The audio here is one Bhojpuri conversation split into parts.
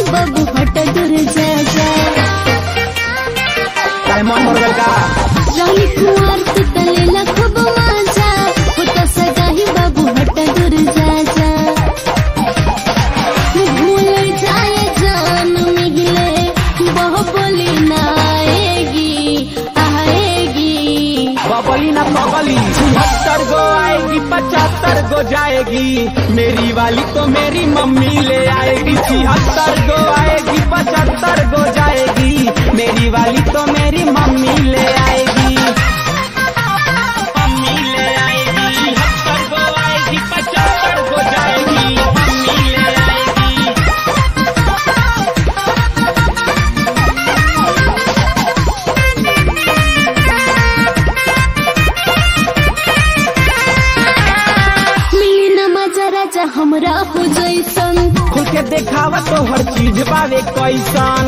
जाही बाबू हट दूर जा जा काय मन भर गल का रानी कुमार तू तलेला खूब मजा होता सगाही बाबू हट दूर जा जा भूल जाए जान मिले बहु बोली ना आएगी आएगी बबली ना बबली छिहत्तर गो आएगी पचहत्तर गो जाएगी मेरी वाली तो मेरी मम्मी ले आएगी छिहत्तर गो आएगी पचहत्तर गो जाएगी मेरी वाली तो मेरी मम्मी ले आएगी मम्मी ले आएगी छिहत्तर गो आएगी पचहत्तर गो जाएगी मम्मी ले आएगी मिली न मजा राजा हमरा हो जैसन खुल के देखावा तो हर चीज बावे कैसन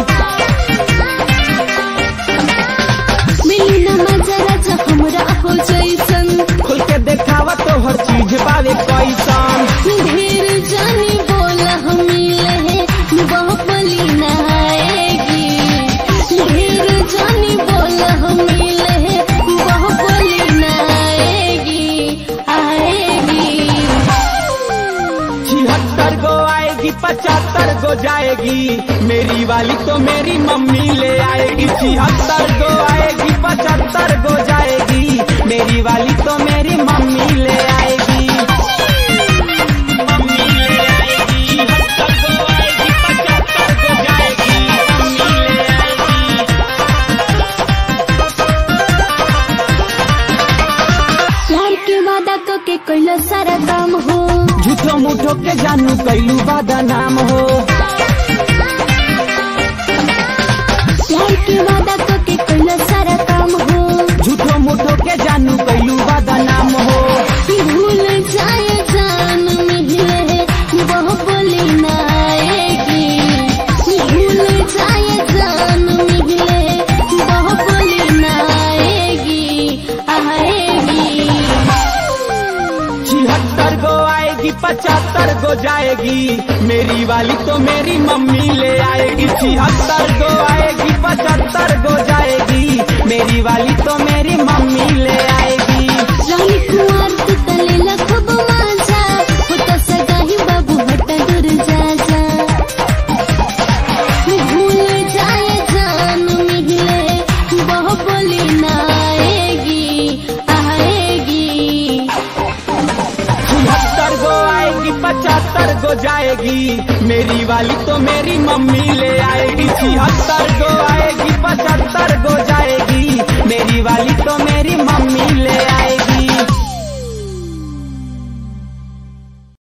मिली न मजा राजा हमरा हो जैसन खुल के देखावा तो हर चीज बावे कैसन ढेर जानी बोला हम मिले बहु बोली न आएगी ढेर जानी बोला हम मिले बहु बोली न आएगी आएगी छिहत्तर गो आएगी पचहत्तर गो जाएगी मेरी वाली तो मेरी मम्मी ले आएगी छिहत्तर गो आएगी पचहत्तर गो जाएगी मेरी वाली तो मेरी मम्मी ले आएगी मम्मी ले आएगी छिहत्तर गो आएगी पचहत्तर गो जाएगी मम्मी ले आएगी प्यार के वादा को के कैला सारा काम हो झूठो मूठो के जानू कैलू बादा नाम हो प्यार के वादा को के कैला सारा काम हो झूठो मूठो के जानू कैलू बादा नाम हो भूल जाए जान मिले बहु बोली न आएगी भूल जाए जान मिले बहु बोली न आएगी आएगी छिहत्तर गो आएगी पचहत्तर गो जाएगी मेरी वाली तो मेरी मम्मी ले आएगी छिहत्तर गो आएगी पचहत्तर गो जाएगी मेरी वाली तो मेरी मम्मी ले आएगी रानी कुमार तू तलेला खूब मजा होता सगाही बाबू हट दूर जा जा भूल जाए जान मिले बहु बोली न आएगी आएगी छिहत्तर गो आएगी पचहत्तर गो जाएगी मेरी वाली तो मेरी मम्मी ले आएगी छिहत्तर